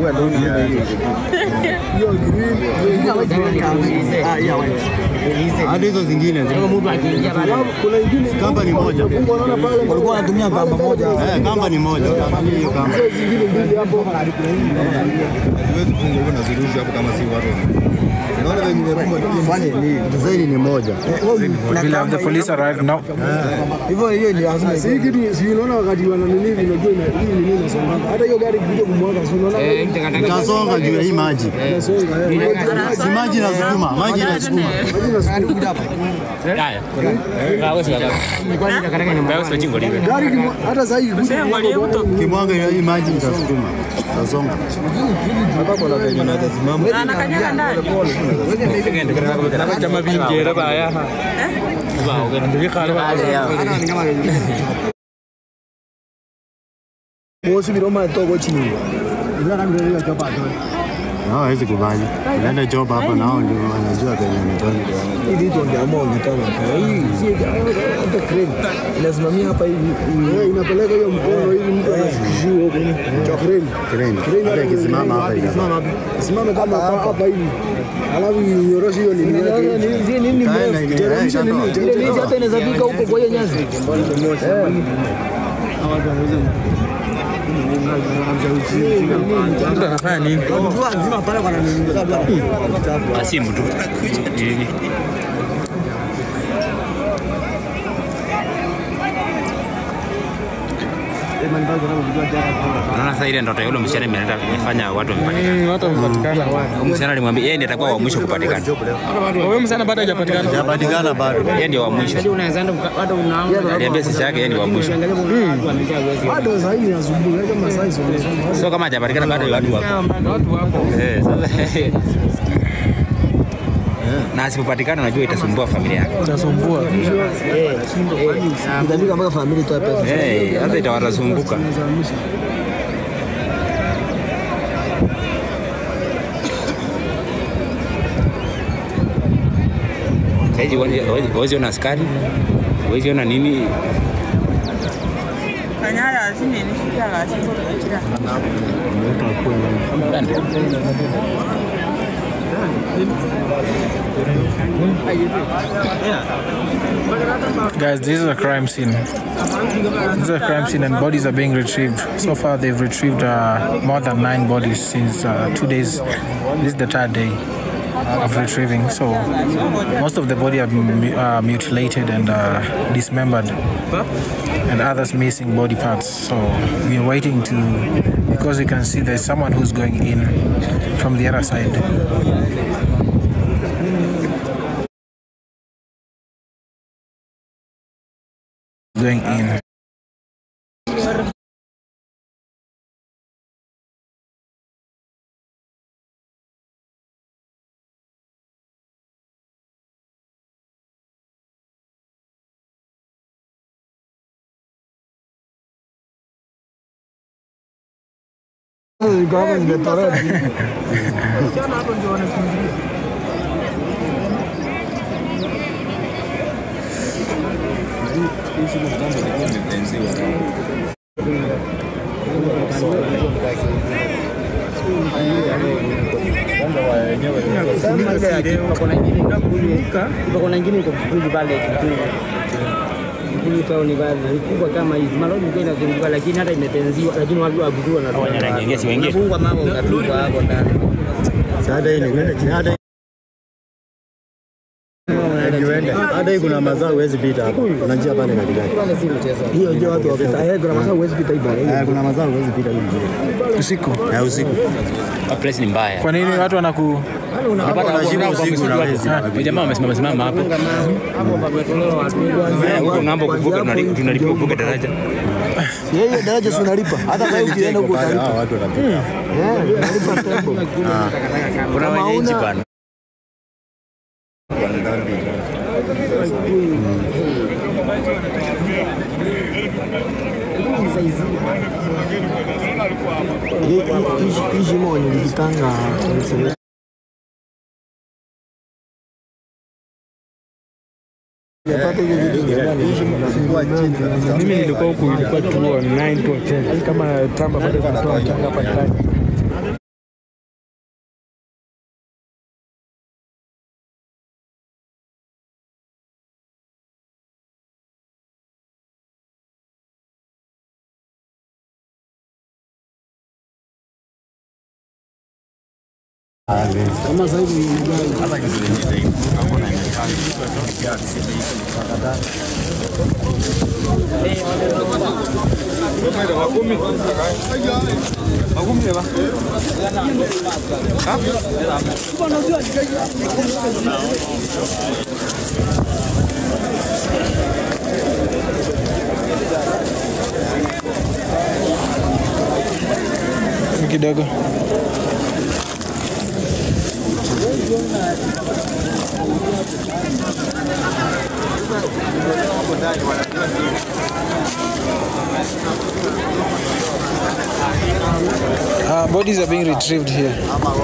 Hiyo green, ah, hiyo white. Hadi hizo zingine ziko Kuna ingine Kamba ni moja. Mungu anaona pale. Walikuwa wanatumia kamba moja. eh, kamba ni moja. Utaangalia hiyo kamba. Hizo zingine mbili hapo. Siwezi kufunga hivyo na ziruzi hapo kama si watu. Naona venye nimefumba Fani ni design ni moja. Will have the police arrive now? Hivyo hiyo ni lazima. Si kitu si unaona wakati wana nini unajua ina hii nini inasonga. Hata hiyo gari kuja kumwaga si unaona Itasonga juu ya hii maji. inasonga. eh. Si maji inasukuma, maji inasukuma. Gari kimwa- hata sasa hivi kuja kumwaga gari, Kimwaga ya hii maji itasukuma. Itasonga. Bosi biroma toko chini. Ila kama ndio hiyo chapa tu. Na hawezi kubali. Unaenda job hapa nao ndio wanajua kenye ametoka. Hii vitu ndio ambao umetaka. Hii si hata crane. Inasimamia hapa hivi. Eh, inapeleka hiyo mkono hivi mtu anashushiwa huko ni crane. Crane. Crane Hata ikisimama hapa ikisimama hapa. Isimame kama hapa hapa hivi. Alafu nyoroshe hiyo nini yake. Nini nini Kaenda ini- Teremsha eh, nini? kando. Teremsha hata inaweza fika huko kwa hiyo nyasi. Mtu anafanya nini? Asimu tu. Hivi. Unaona sasa ile ndoto ya yule msichana imeleta imefanya watu wamepatikana. Mm, Watu wamepatikana. Huyu msichana alimwambia yeye ndiye atakuwa wa mwisho kupatikana. Wewe msana bado hajapatikana. Hajapatikana bado. Yeye ndiye wa mwisho. Aliambia sisi yake yeye ndiye wa mwisho. Bado sasa hivi asubuhi kama saa hizo. Sio kama hajapatikana bado watu wako. Eh, sasa na asipopatikana unajua itasumbua familia yake. Utasumbua. Itabika mpaka familia itoe pesa. Eh, hata itawazunguka. Saizi huwezi ona askari, huwezi ona nini, Kanyara sini nishikia la siko tunachira. Guys, this is a crime scene. This is a crime scene, and bodies are being retrieved. So far, they've retrieved uh, more than nine bodies since uh, two days. This is the third day of retrieving. So most of the body are mu- uh, mutilated and uh, dismembered, and others missing body parts. So we are waiting to, because you can see there's someone who's going in from the other side. Going in. Kama nimetolewa. kuna ingine iko Kikuyu pale Kikuyu. Kikuyu town pale ni kubwa kama hivi. Malori ilikuwa inazunguka lakini hata imetenziwa lakini watu wa Kikuyu wanatoka. wanaingia si wengi. Unafungwa mambo unatupwa hapo ndani. Hata hii ni hata hata hii kuna mazao huwezi pita hapa. Kuna njia pale katikati. Pale si mchezo. Hiyo ndio watu wapita. Eh, kuna masaa huwezi pita hivi. Eh, kuna mazao huwezi pita hii njia. Usiku. Ya usiku. Place ni mbaya. Kwa nini watu wanaku Unapata Unashika usiku unawezi. Huyu jamaa wamesimama simama hapa. Hapo pametolewa watu. Eh, Huko ng'ambo kuvuka tunali- tunalipia kuvuka daraja. Yeye daraja si unalipa. Hata kama ukienda huko utalipa. Hao watu wanapita. Eh, unalipa tembo. Kuna wenyeji bana. Hii- hii- Hii shimo nilikitanga. Nimepata hiyo vitu mimi nilikuwa huku ilikuwa chuo 9 to 10 kama tamba bado zinatoa changa hapa ndani Kama sasa hivi ni gani? kidogo. Uh, bodies are being retrieved here.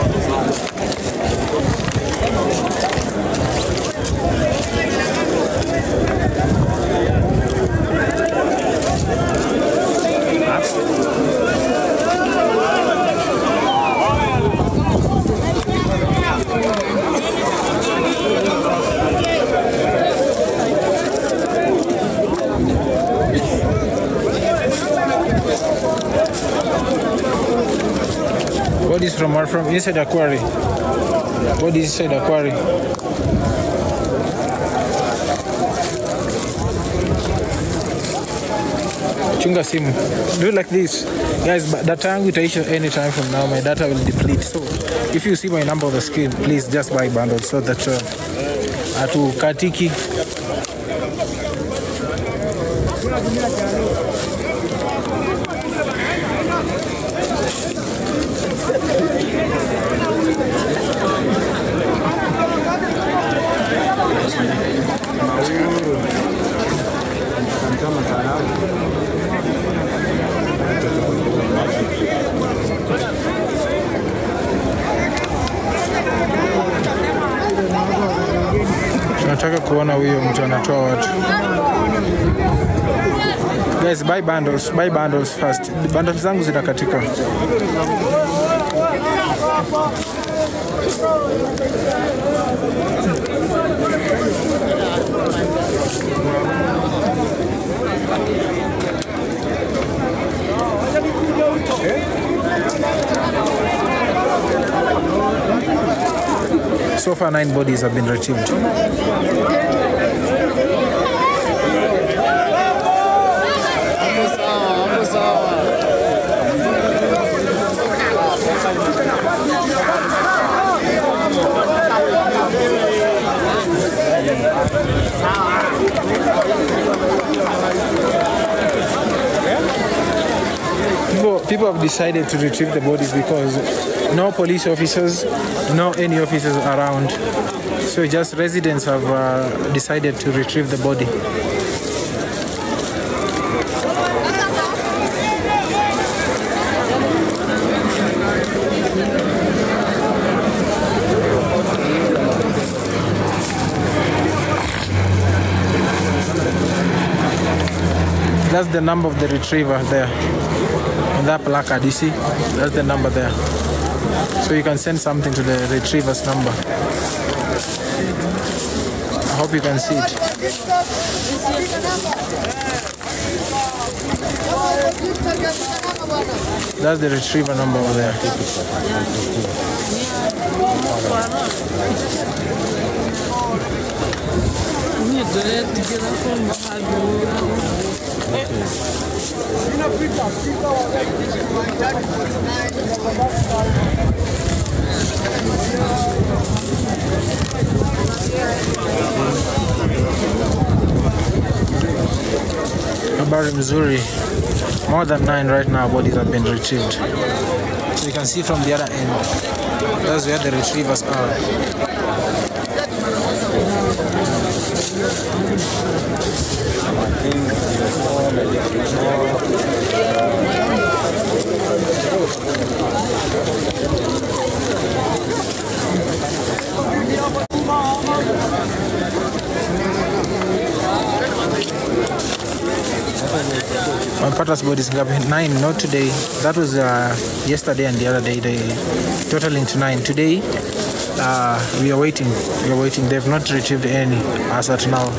Bodies from where? From inside the quarry. Bodies inside the quarry. Chunga simu. Do it like this. Guys, but data yangu itaisha anytime from now. My data will deplete. So if you see my number on the screen, please just buy bundles so that uh, hatukatiki. Tunataka kuona huyo mtu anatoa watu. Guys, buy bundles, buy bundles first. Bundles zangu zinakatika. So far, nine bodies have been retrieved. People, people have decided to retrieve the bodies because no police officers, no any officers around. So just residents have uh, decided to retrieve the body. That's the number of the retriever there. On that placard, you see? That's the number there. So you can send something to the retriever's number. I hope you can see it. That's the retriever number over there. Habari mzuri. More than nine right now bodies have been retrieved. So you can see from the other end. That's where the retrievers are. Wamepata bodies ngapi? Nine, not today. That was uh, yesterday and the other day. They totaling to nine. Today, uh, we are waiting. We are waiting. They've not retrieved any as at now.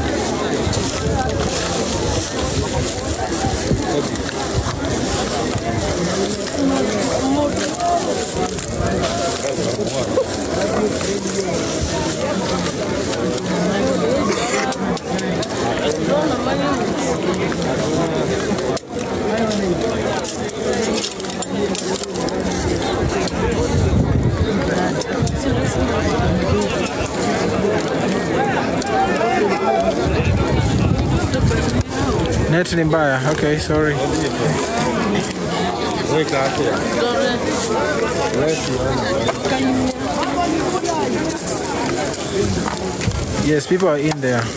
Net ni mbaya. Okay, sorry. Yes, people are in there.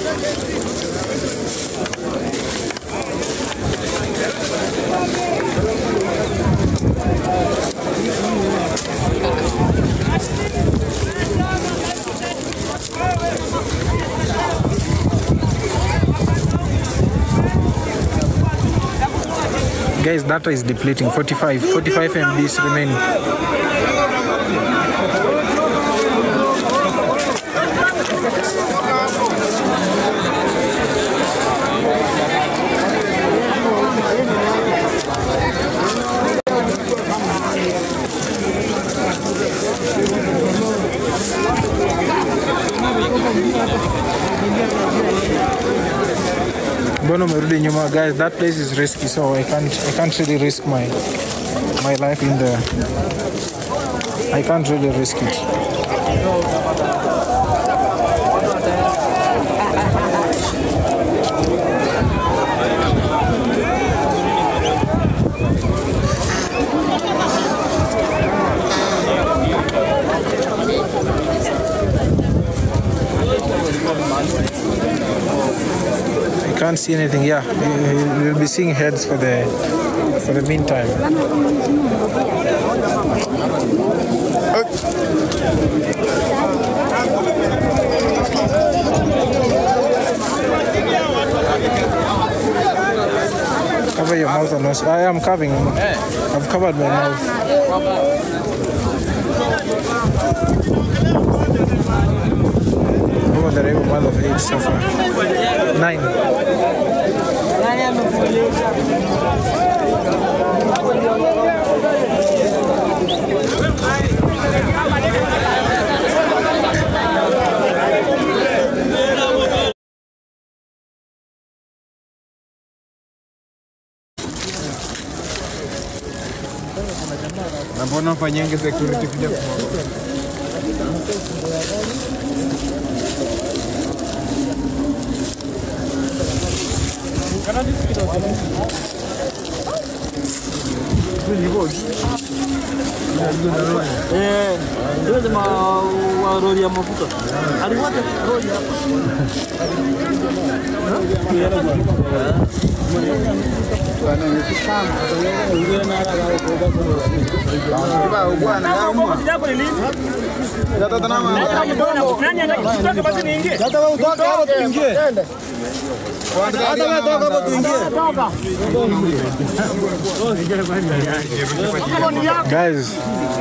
Guys, data is depleting. 45, 45 MBs remaining. Mbona umerudi nyuma guys that place is risky so I can't I can't really risk my my life in there I can't really risk it I can't see anything yeah you- you'll be seeing heads for the for the meantime Cover your mouth and nose. I am covering. I've covered my mouth. Over the rebel mother of eight so far. Nine. Na mbona ufanyenge security kuja Eh, ndio jamaa wa lori ya mafuta. Aliwacha lori hapa. Guys,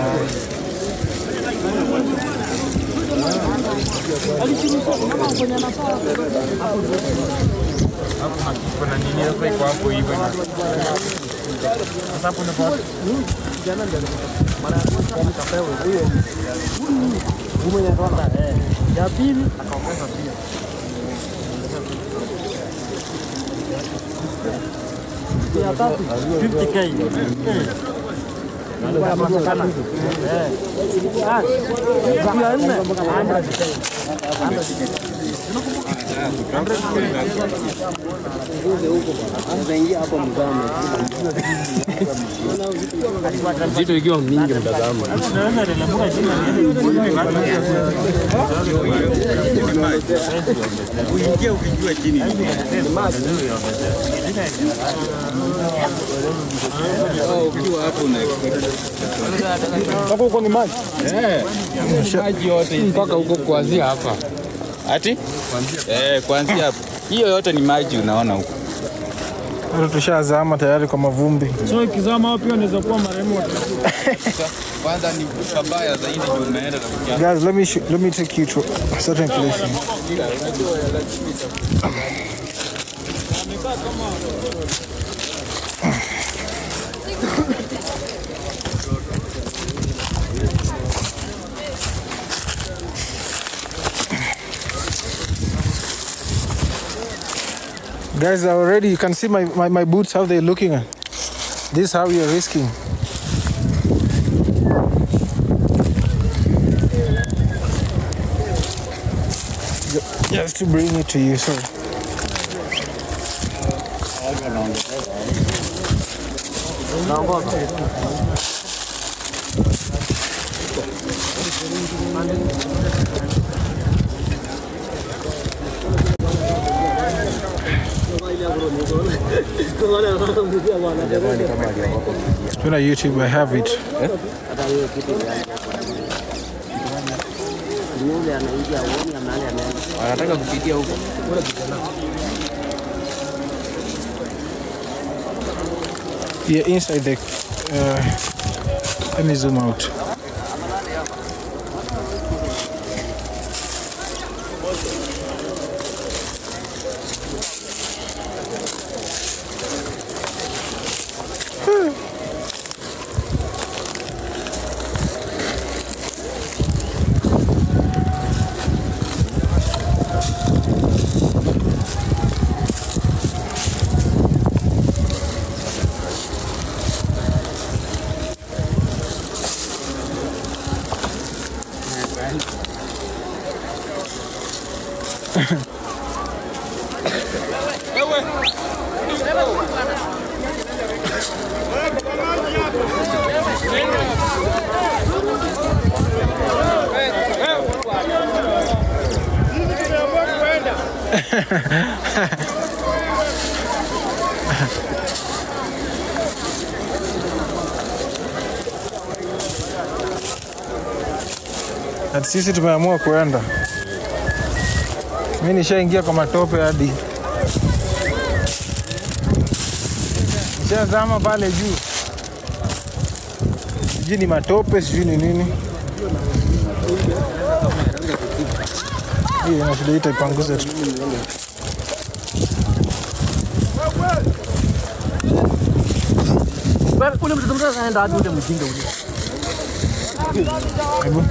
Ya pili akaongeza pia. Ya tatu 50k. Eh. Inakosekana. Eh. Ah, ya nne 100k. Vitu ikiwa mingi mtazamo. ukiwa hapo una Maji yote mpaka huko kuanzia hapa. Ati? Eh, kuanzia hapo. Hiyo yote ni maji unaona huko. Sasa tushazama tayari kwa mavumbi. So ikizama hapo pia unaweza kuwa marehemu wa kwanza ni pabaya zaidi ndio umeenda na kuja. Guys, let me sh- let me take you to a certain place. Guys, already you can see my, my, my boots how they're looking. This is how we are risking. Just to bring it to you, sorry. Tuna YouTube, I have it. hata hiyo kitu yule anaingia uoni ya mahali ameenda. Wanataka kupitia huko. Yeah, inside the. Uh, let me zoom out. Ati sisi tumeamua kuenda. Mimi nishaingia kwa matope hadi nishazama pale juu, sijui ni matope, sijui ni nini. Hii ina shida, itaipanguza tu. Ule mtoto mdogo anaenda hadi ule mjinga ule. Hebu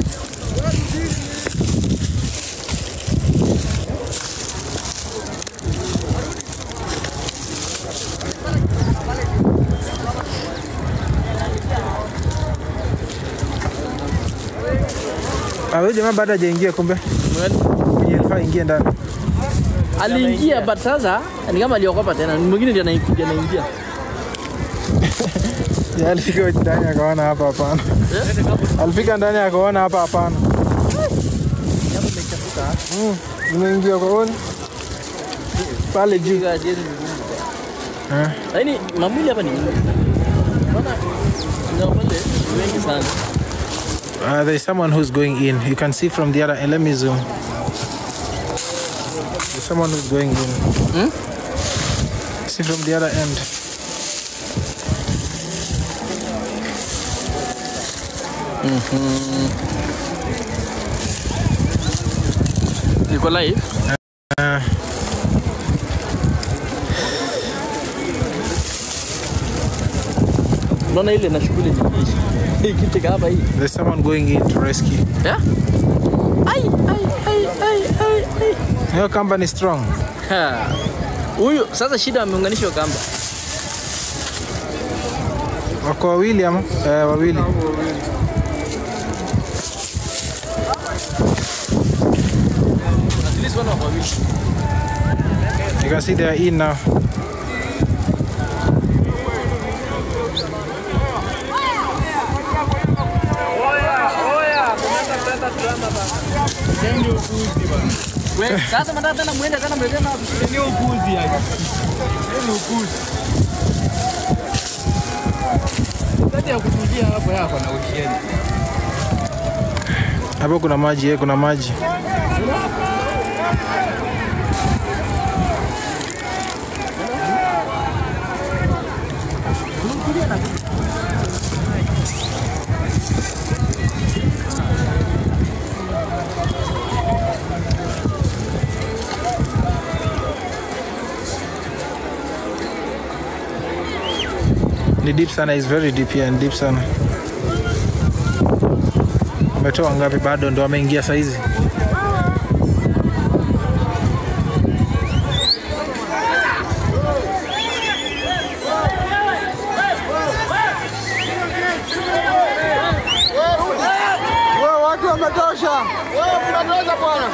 Ah, huyu jamaa bado hajaingia kumbe. Mwenye alifaa ingie ndani. Aliingia but sasa ni kama aliogopa tena. Mwingine ndiye anaingia anaingia. Ya, alifika ndani akaona hapa hapana. Alifika ndani akaona hapa hapana. Mm, Nimeingia kwa oni pale juu. Eh. Lakini mamuli hapa ni mingi. Unaona? Na pale ni wengi sana. Uh, there's someone who's going in. You can see from the other end. Let me zoom. There's someone who's going in. See from the other end. Niko live. Uh, Unaona ile na shughuli nyingi. Hii kitu kama hii. there's someone going in to rescue. Yeah? Ai ai ai ai ai. ai. Your company is strong. Ha. Huyu sasa shida ameunganishwa kamba. Wako wawili ama? Eh, wawili. At least one of wawili. You can see they are in now. We, sasa mnataka tena muende tena mlete na ni upuzi yani. Ni upuzi. Kati ya kutulia hapo yako na usheni. Hapo kuna maji, eh, kuna maji. Ni deep sana, is very deep here, ni deep sana. Ametoa ngapi? Bado ndo ameingia saizi. Watu wametosha. Tunatosha bwana.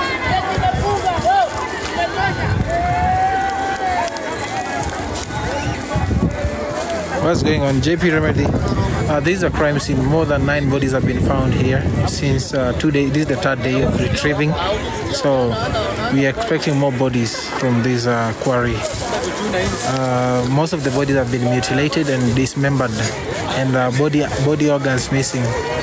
What's going on? JP Remedy. Uh, this is a crime scene. More than nine bodies have been found here since uh, two days. This is the third day of retrieving. So we are expecting more bodies from this uh, quarry. Uh, most of the bodies have been mutilated and dismembered, and uh, body body organs missing.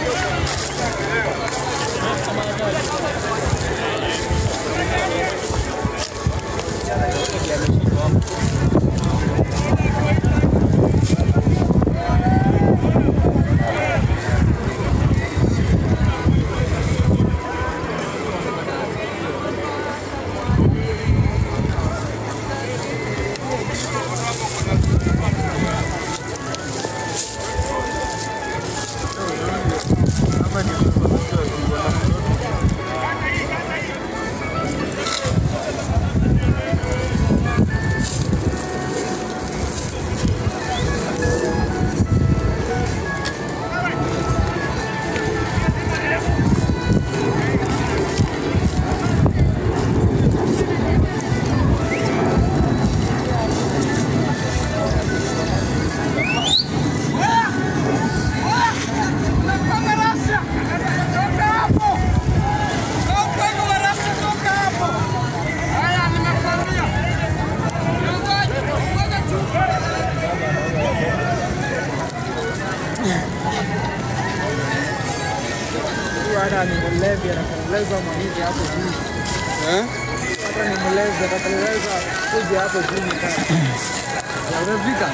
hata ni mlevi anapeleza mwaniki hapo juu. Hata ni mlevi atapeleza kuja hapo juu. Amefika.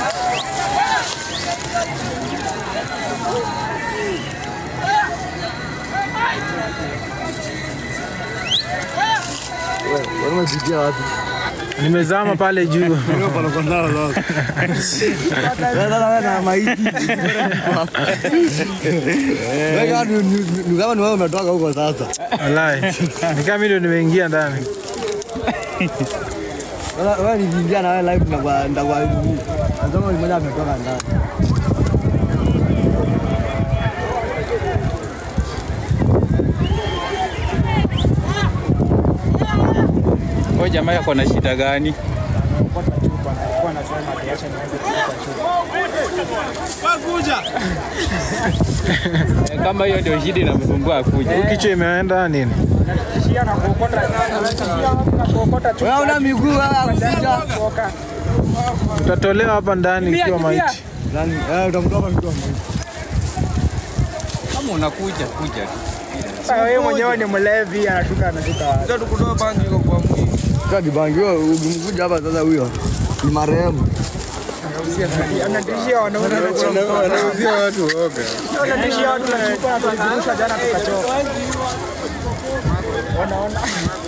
Wanafikia wapi? Nimezama pale juu. na maiti. Wewe kama ni- ni- ni kama ni wewe umetoka huko sasa. Walai. Ni kama mimi ndio nimeingia ndani. Wewe wewe nikiingia na wewe live ndakuwa ndakuwa hivi. Nasema ni mmoja ametoka ndani. Huyo jamaa yako na shida gani? Alikuwa anasema atiache niweze kupata chupa. Eh, Kama hiyo ndio shida inamsumbua akuja. Kichwa imeenda nini? Tishia na kuokota tishia na kuokota chupa. Wewe una miguu wewe akuja. Kuoka. Utatolewa hapa ndani ikiwa maiti. Nani? Eh utamtoka mtu ambaye. Kama unakuja kuja tu. Sasa wewe mwenyewe ni mlevi anashuka anashuka wapi? Sasa dibangi wewe ukimkuja hapa sasa huyo ni marehemu. Anatishia wanaume. Wanauzia watu oga. Anatishia watu na chupa na tulizirusha jana tukachoka. Wanaona.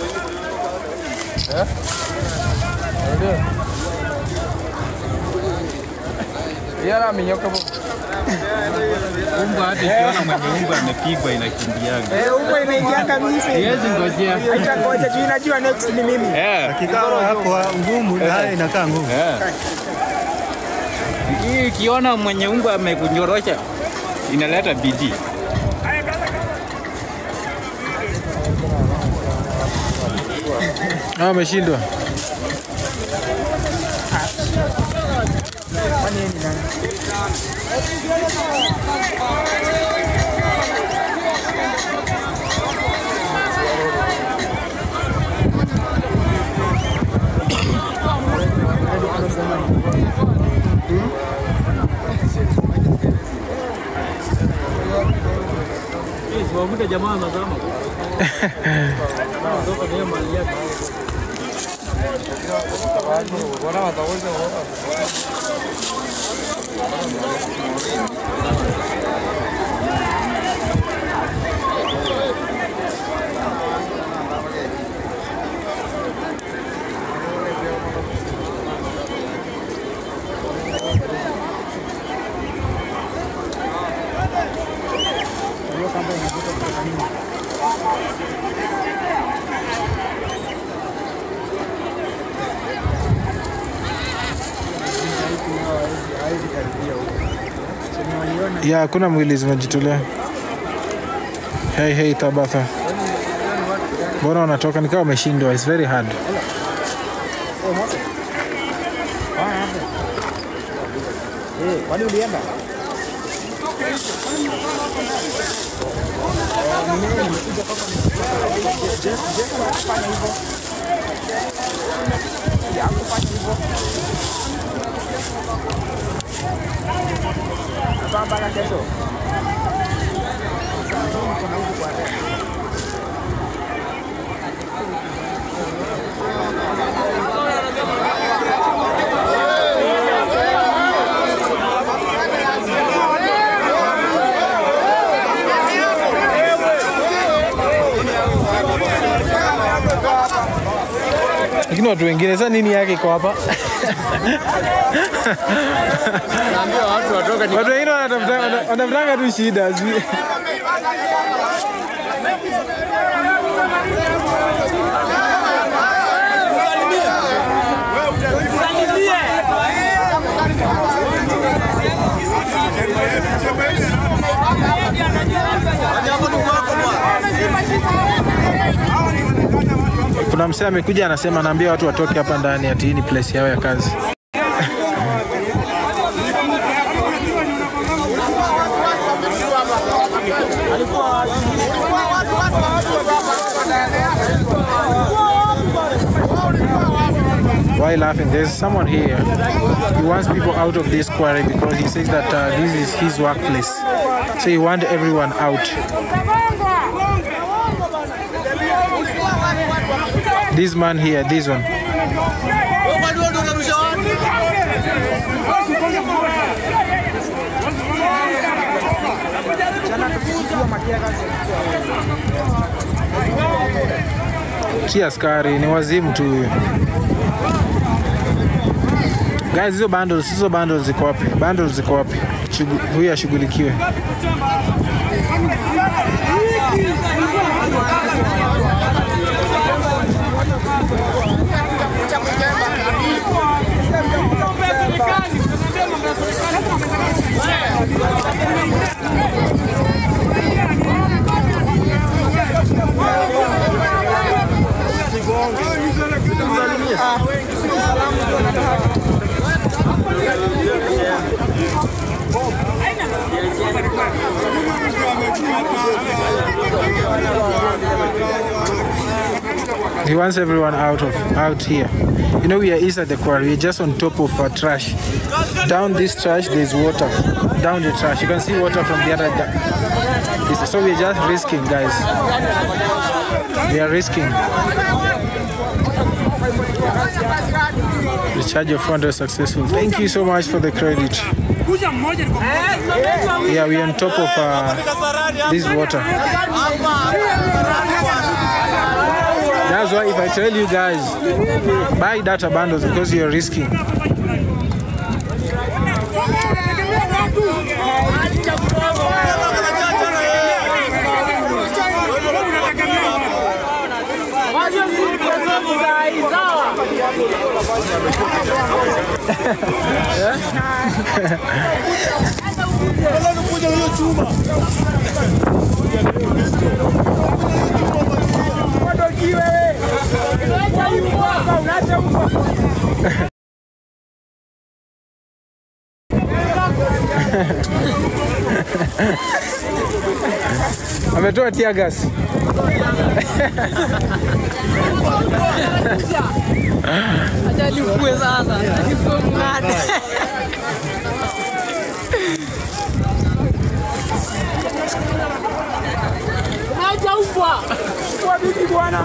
Umbwa hata ikiona mwenye umbwa amepigwa inakimbiaga. Eh, huko inaingia kabisa. Siwezi ngojea. Acha ngoja juu inajua next ni mimi. Eh. Kikao hapo ngumu, naye inakaa ngumu. Eh. Hii ikiona mwenye umbwa amekunyorosha inaleta bidii. Ah, ameshindwa. Ya, hakuna mwili zimejitolea. Hey, hey, Tabatha. Mbona wanatoka nikawa wameshindwa? It's very hard. Kwani ulienda? mpaka kesho. lakini watu wengine sasa nini yake iko hapa Naambia watu watoka ni watu wengine wanatafuta- wana- wanatafutanga tu shida zi- kuna msee amekuja anasema anaambia watu watoke hapa ndani ati hii ni place yao ya kazi Why laughing? There's someone here. He wants people out of this quarry because he says that uh, this is his workplace. So he wants everyone out. This man here, this one. Si askari, ni wazimu tu huyu. Guys, hizo bundles, hizo bundles ziko wapi? Bundles ziko wapi? Shugu- Huyu ashughulikiwe. He wants everyone out of out here. You know, we are east at the quarry. We're just on top of uh, trash. Down this trash, there's water. Down the trash, you can see water from the other. da- So we're just risking, guys. We are risking. The charge of fund is successful. Thank you so much for the credit. Yeah, we're on top of uh, this water. That's why if I tell you guys, buy data bundles because you're risking. Ametoa tear gas. Ajalipue sasa. Ajalipue mng'ate. Acha upwa. Kwa bibi bwana.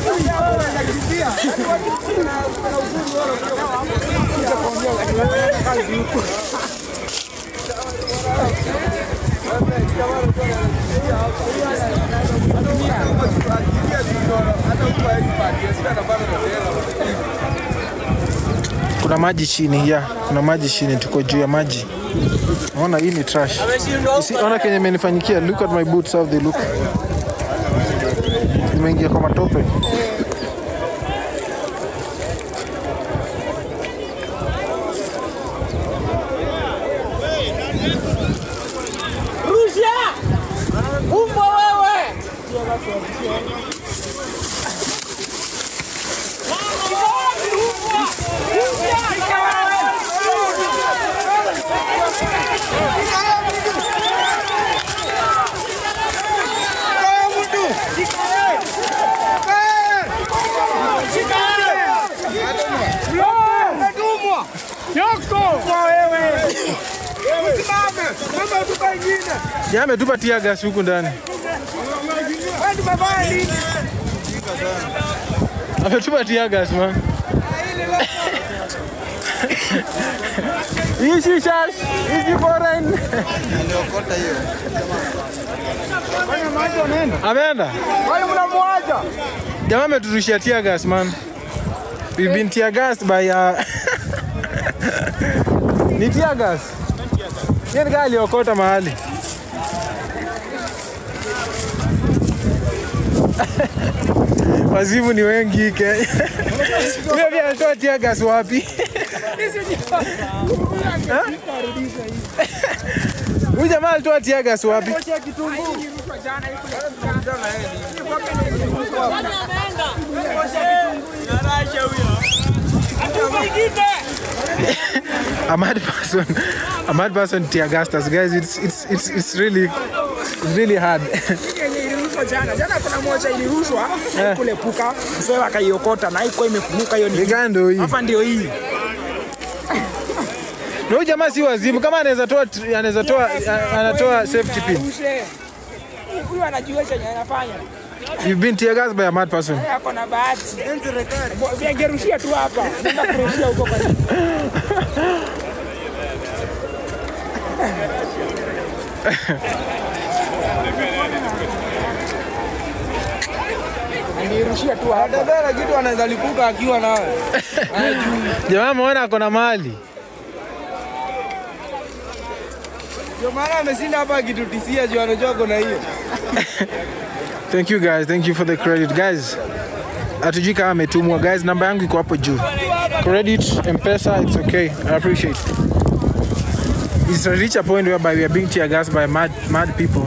Kuna maji chini ya, kuna maji chini, tuko juu ya maji. Ona hii ni trash. You see, ona kenye imenifanyikia. Look at my boots how they look. Nimeingia kwa matope. Rusha! Umbwa wewe! Umbwa! Rusha! Tupa ingine. Jamaa ametupa tear gas huku ndani. Wewe tumefanya nini? Ametupa tear gas man. Hizi shash, hizi foreign. Aliokota hiyo. Wewe maji unaenda. Ameenda. Wewe mnamwacha. Jamaa ameturushia tear gas man. We've been tear gassed by uh... Ni tear gas. Yeye ni kama aliokota mahali. Wazimu ni wengi Kenya. Huyo pia alitoa tear gas wapi? Ha? Huyu jamaa alitoa tear gas wapi? a mad person, a mad person tear gassed us, guys. It's it's it's it's really it's really hard. Yenye ilirushwa jana. Jana kuna moja ilirushwa kulepuka. Mzee akaiokota na haikuwa imefunuka hiyo ni. Ligando hii. Hapa ndio hii. Na huyu jamaa si wazimu, kama anaweza toa anaweza toa anatoa safety pin. Rushe. Huyu anajua chenye anafanya. You've been tear gassed by a mad person. Yeye ako na bahati. Bo- Vingerushia tu hapa. Nenda kurushia huko kwa Angerushia tu hapa. Dada kitu anaweza lipuka akiwa nawe. Jamaa ameona ako na mali. Ndio maana ameshinda hapa akitutisia juu anajua kuna hiyo. Thank you guys, thank you for the credit guys. Hatujui kama ametumwa guys, namba yangu iko hapo juu. Credit, M-Pesa, it's okay. I appreciate. It's reached a point whereby we are being tear gassed by mad mad people.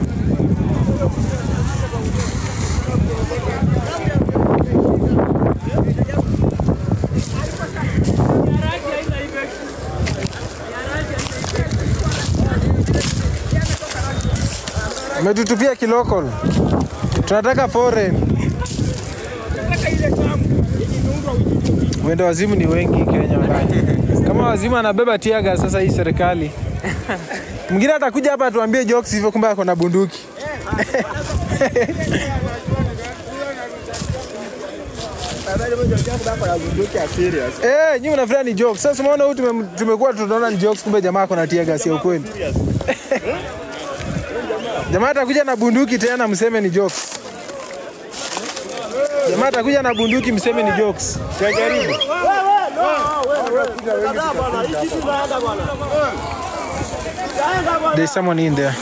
Umetutupia kilokol. Tunataka foreign. Wenda wazimu ni wengi Kenya wallahi. Kama wazimu anabeba tiaga sasa hii serikali. Mwingine atakuja hapa atuambie jokes hivyo kumbe ako na bunduki. Eh, nyinyi mnafikiria ni jokes. Sasa umeona huyu tume- tumekuwa tunaona ni jokes kumbe jamaa ako na tiaga sio ukweli. Jamaa atakuja na bunduki tena mseme ni jokes. Jamaa atakuja na bunduki mseme ni jokes. Tajaribu. There's someone in there.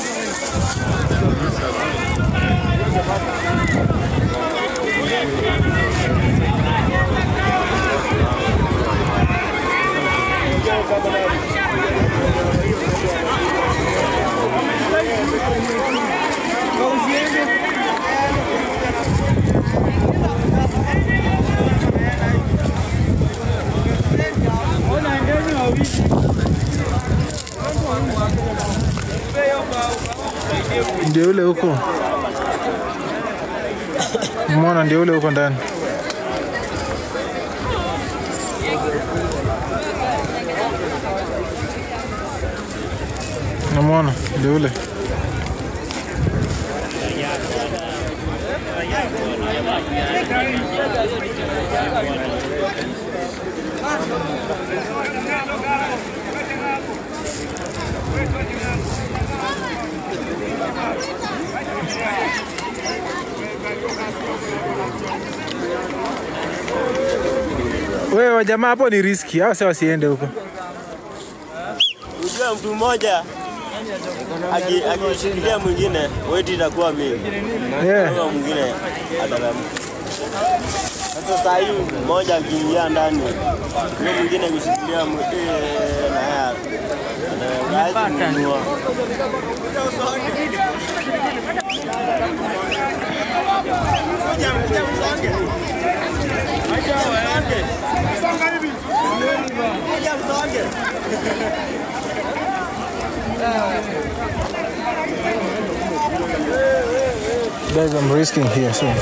Ndio yule huko. Umeona ndio yule huko ndani. Umeona ndio yule. Wewe wajamaa hapo ni riski, hao sasa wasiende huko. Ujue mtu mmoja aki- akishikilia mwingine weti itakuwa mingi, Yeah. huyo mwingine atalamuka. Sasa saa hii mmoja akiingia ndani, huyo mwingine akishikilia mwi- eh, na yeye ana- hawezi kununua. Guys, I'm risking here, so.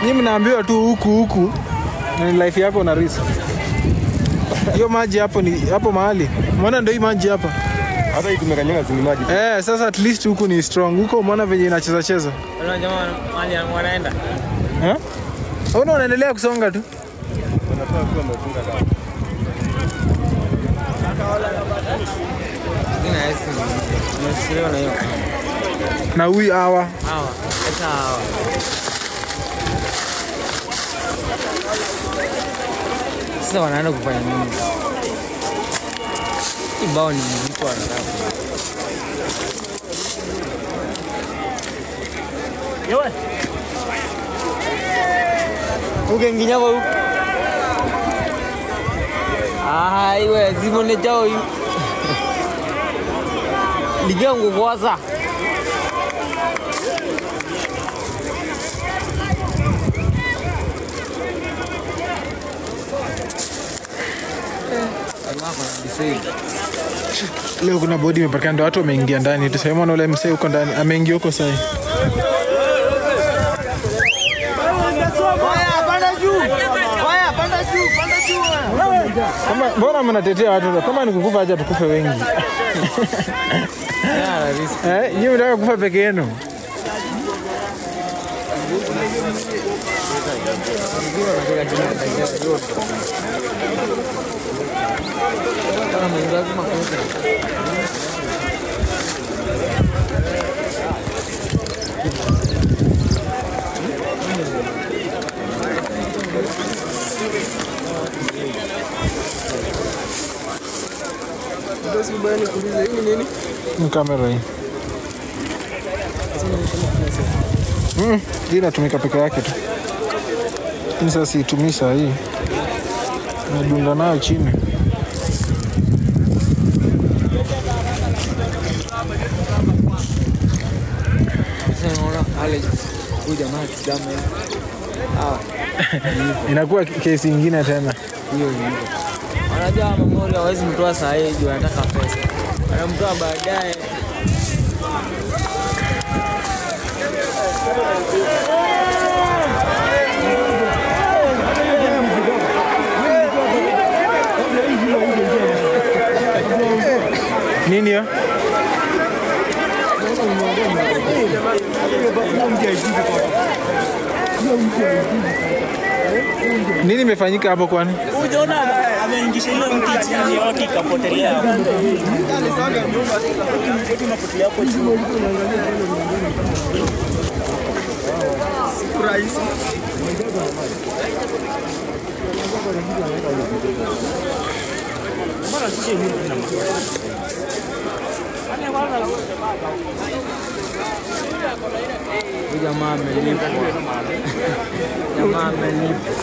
Nyinyi mnaambiwa tu huku huku na ni life yako na risk. Hiyo maji hapo ni hapo mahali. Umeona ndio hii maji hapa. Hata hii tumekanyaga zini maji. Eh, sasa at least huku ni strong. Huko umeona venye inacheza cheza. Wale jamaa mali wanaenda. Eh? Una unaendelea kusonga tu. Ina esi. Nimesikia na hiyo. Na huyu hawa. Hawa. Sasa hawa. Sasa wanaenda kufanya nini? Kibao ni mzito wanataka. Yewe. Ugenginya kwa huko. Ah, iwe zimone chao hiyo. Ligango kwanza. Leo kuna bodi imepatikana, ndio watu wameingia ndani. Tuseme na ule msee huko ndani ameingia huko sasa. Kama mbona mnatetea watu kama ni kukufa acha tukufe wengi. Eh, nyinyi mnataka kufa peke yenu. Ni kamera hii. Mm, hii inatumika peke yake tu. Lakini sasa siitumii saa hii. Nadunda nayo chini. Sasa unaona wale huyu jamaa kidamu ah, Inakuwa kesi ingine tena. hiyo ni hivyo. Wanajua Memori hawezi mtoa saa hii juu anataka pesa, anamtoa baadaye. Nini hiyo? Nini imefanyika hapo kwani? Ujaona ameingisha ile mti chini yote ikapotelea. Unapotelea hapo juu. Siku rahisi. Huyu jamaa amelipwa, jamaa amelipwa.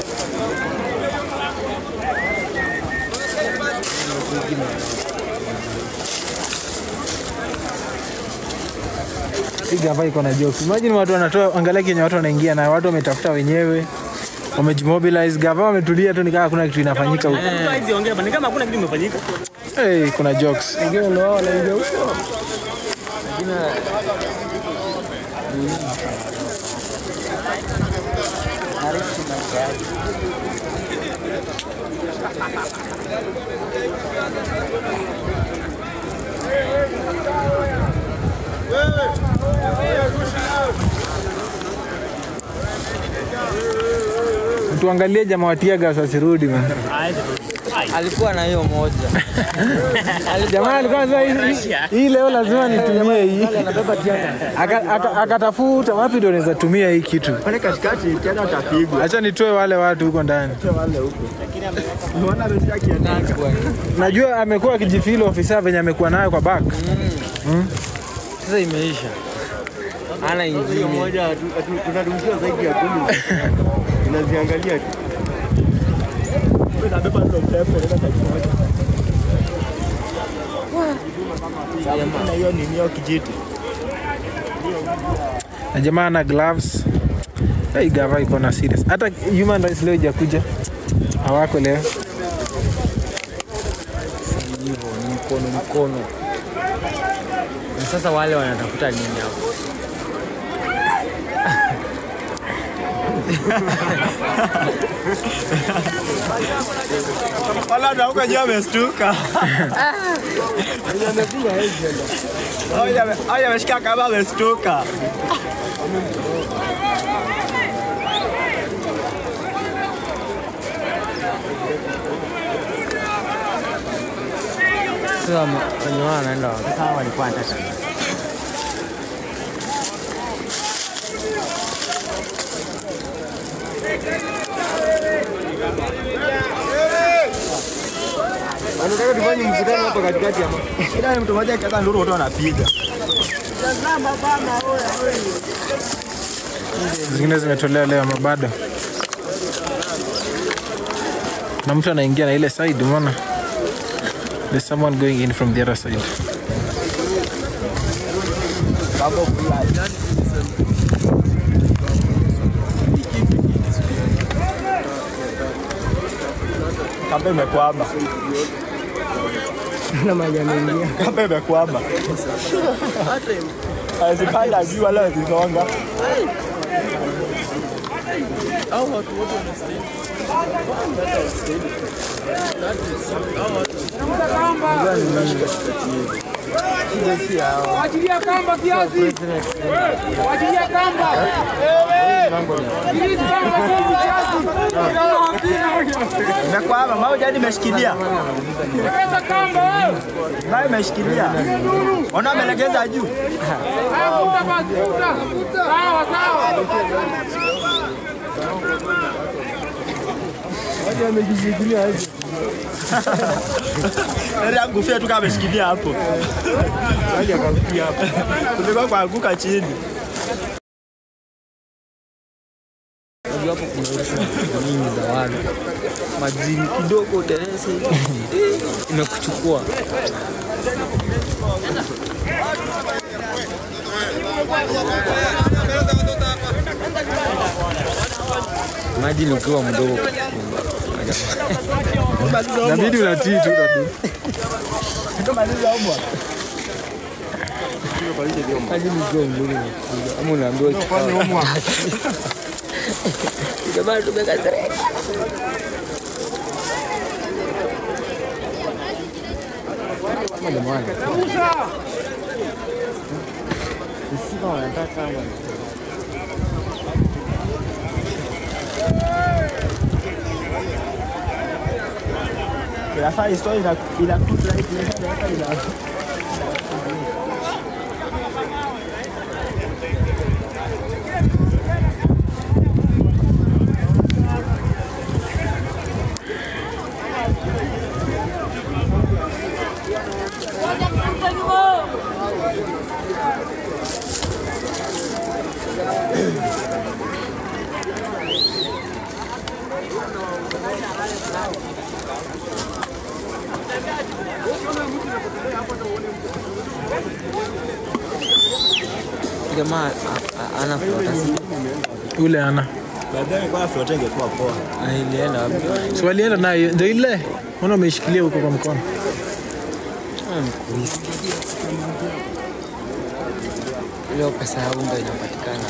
Hii gava iko na jokes. Imagine watu wanatoa, angalia kenye watu wanaingia na watu wametafuta wenyewe wamejimobilize. Gava wametulia tu, nikaa hakuna kitu inafanyika huko. Hizi ongea bana kama hakuna kitu imefanyika. Hey, kuna jokes. Wengine ndio wao wanaingia huko. Tuangalie jamaa wa tear gas wasirudi man. Alikuwa na hiyo moja. Jamaa alikuwa anasema hii- hii- hii leo lazima nitumie hii. Aka- aka- Akatafuta wapi ndio naweza tumia hii kitu. Pale katikati tena atapigwa. Acha nitoe wale watu huko ndani. Wale huko. Unaona ameshaki ataka. Najua amekuwa akijifeel ofisa venye amekuwa nayo kwa back. Sasa imeisha, ana Hiyo ingine. moja hatu- hatu- tunadumshia zaidi ya kumi. Tunaziangalia tu. Nabeba ndo pepe nenda katikati. Na hiyo ni hiyo kijiti. Na jamaa na gloves. Hii gava iko na serious. Hata human rights leo ijakuja. Hawako leo. hivyo ni mkono mkono. Na sasa wale wanatafuta nini hapo? Wala ndo huko juu amestuka. Haya ame- haya ameshika kama amestuka. Sasa wenye wao wanaenda wapi? Sasa hao walikuwa wanataka Anataka tufanye mkutano hapa katikati ama. Ila ni mtu mmoja akianza nduru watu wanapiga. zingine zimetolewa leo ama bado na mtu anaingia na ile side umeona there's someone going in from the other side Kambe imekwama. na maji yameingia. Kambe imekwama. Hazipanda juu wala hazisonga. Wachilia kamba kiasi. Wachilia kamba. Release kamba kiasi. Imekwama, mau jadi imeshikilia. Legeza kamba wewe. Mau imeshikilia. Ona amelegeza juu. Haya, vuta basi, vuta. Sawa, sawa. Heri angufia tu kama ameshikilia hapo. Haja akafia hapo. Kulikuwa kuanguka chini. Unajua hapo kuna uchafu nyingi za watu. Majini kidogo uteleze imekuchukua. Imagine ukiwa mdogo nabidi unatii tu tatu Imagine ukiwa mdogo unakuja ama unaambiwa kikao. Jamaa tumekasirika. Kama ni mwana. Sisi wanataka kama Inafaa historia ina ina kutra hiki ina ina jamaa a- a- anafuata si ule ana Baadaye kwa flote ingekuwa poa. ilienda wapi? si walienda nayo ndio ile ona umeshikilia huko kwa mkono Ah, mkulisi. Leo pesa ya unga inapatikana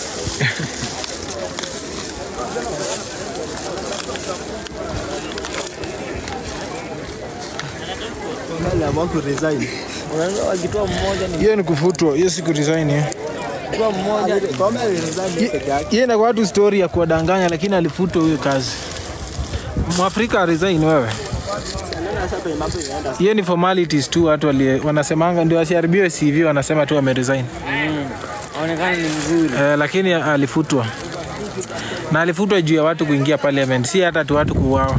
Mbele ya mwangu resign. unajua wakitoa mmoja ni hiyo ni kufutwa hiyo si kuresign hiyo kwa mmoja Kwa mbele resign peke yake. hiyo inakuwa tu story ya kuwadanganya lakini alifutwa huyo kazi mwafrika resign wewe Sasa penye mambo inaenda. hiyo ni formalities tu watu wali- wanasemanga ndio asiharibiwe cv wanasema tu ameresign aonekana ni mzuri eh, lakini alifutwa na alifutwa juu ya watu kuingia parliament si hata tu watu kuuawa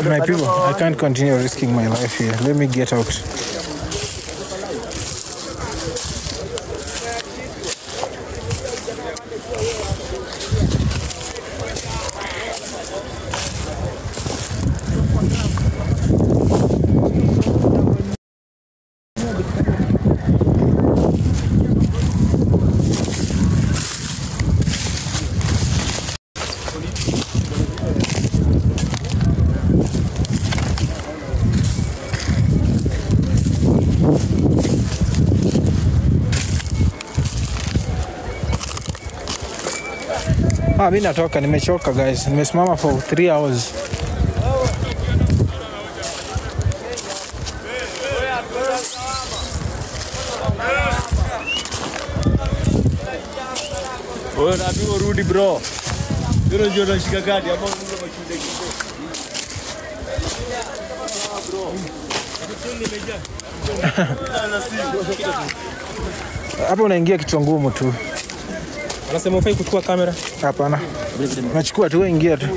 My people, I can't continue risking my life here. Let me get out. Ah, mi natoka, nimechoka guys. Nimesimama for 3 hours. Wewe unaambiwa urudi bro. Ndio ndio unashika kadi hapo unaweza mashinde Hapo unaingia kichwa ngumu tu. Anasema ufai kuchukua kamera. Hapana. Nachukua tu, wewe ingia tu.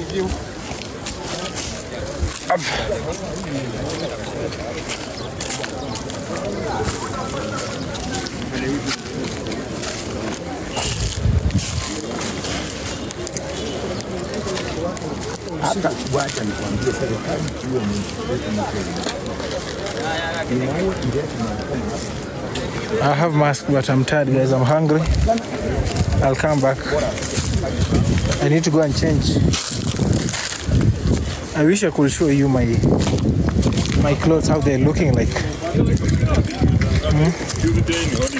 Up. Hata wacha nikwambie serikali hiyo ni I have mask, but I'm tired, guys. I'm hungry. I'll come back. I need to go and change. I wish I could show you my my clothes, how they're looking like. Hmm?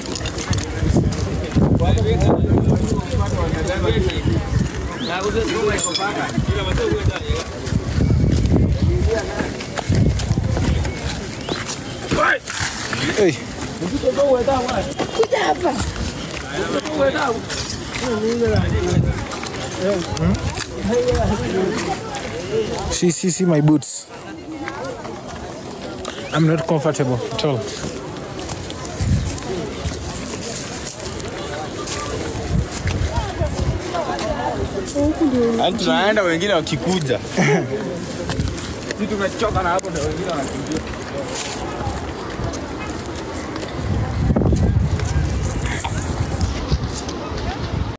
Hey. Kuja hapa. See, see, see my boots. I'm not comfortable at all. Yaani tunaenda wengine wakikuja. Sisi tumechoka na hapo ndio wengine wanakimbia.